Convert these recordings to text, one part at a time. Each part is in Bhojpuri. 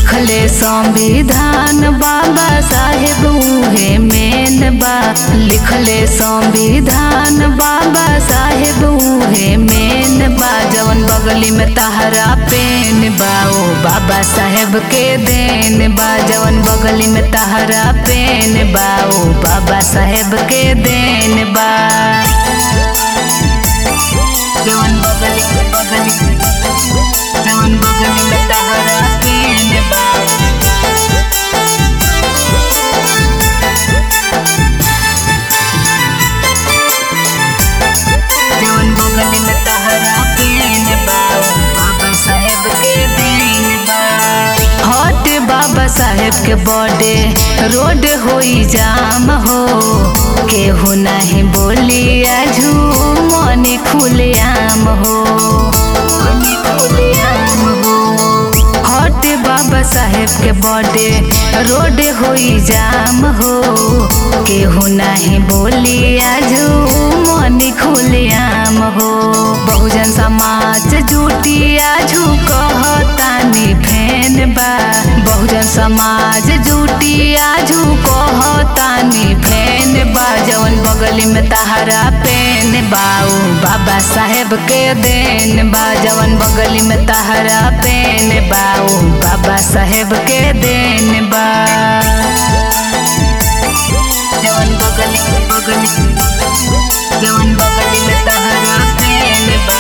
लिखले संविधान बाबा साहेब उहे मेन बा लिखले संविधान बाबा साहेब उहे मेन बा जवन बगली में तहरा पेन बा ओ बाबा साहेब के देन बा जवन बगली में तहरा पेन बा ओ बाबा साहेब के देन बा जवन बगली बगली जवन बगली में तहरा पेन बा जवन बगली में तहरा पेन बा बाबा साहेब के देन बा हट बाबा साहेब के बर्थडे रोड होई जाम हो केहू नहीं बोली आजू मनी खुले आम हो मनी खुले आम हो हट बाबा साहेब के बर्थडे रोड होई जाम हो केहू नहीं बोली आजू मनी खुले आम हो बहुजन समाज जुटी आजू कहतानी फैन बा बहुजन समाज जुटी आजू कहतानी फैन बा जवन बगली में तहरा पेन बाऊ बाबा साहेब के देन बा जवन बगली में तहरा पेन बाऊ बाबा साहेब के देन बा जवन बगली बगली जवन बगली में तहरा पेन बा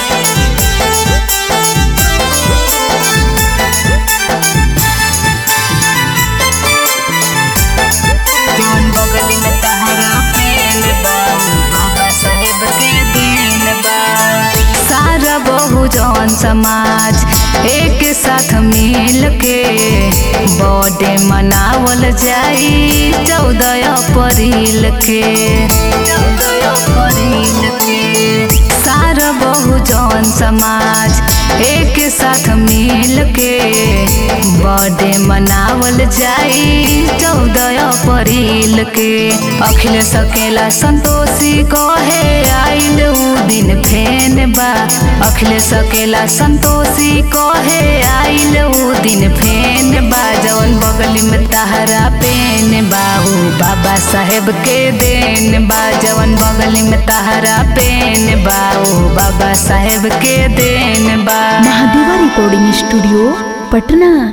जवन बगली में तहरा पेन बा बाबा साहेब के देन बा सारा बहुजन समाज एक साथ मिल के बर्थडे मनावल जाई चौदह अप्रैल के चौदह अप्रैल के सारा बहुजन समाज एक साथ मिल के बर्थडे मनावल जाई चौदह अप्रैल के अखिल सकेला संतोषी कहे आइल उ दिन फेन बा अखिल सकेला संतोषी कहे आइल उ दिन फेन बा जवन बगली में तहरा पेन बाहू बाबा साहेब के देन बा जवन बगली में तहरा पेन बाऊ बाबा साहेब के देन बा महादेवा रिकॉर्डिंग स्टूडियो पटना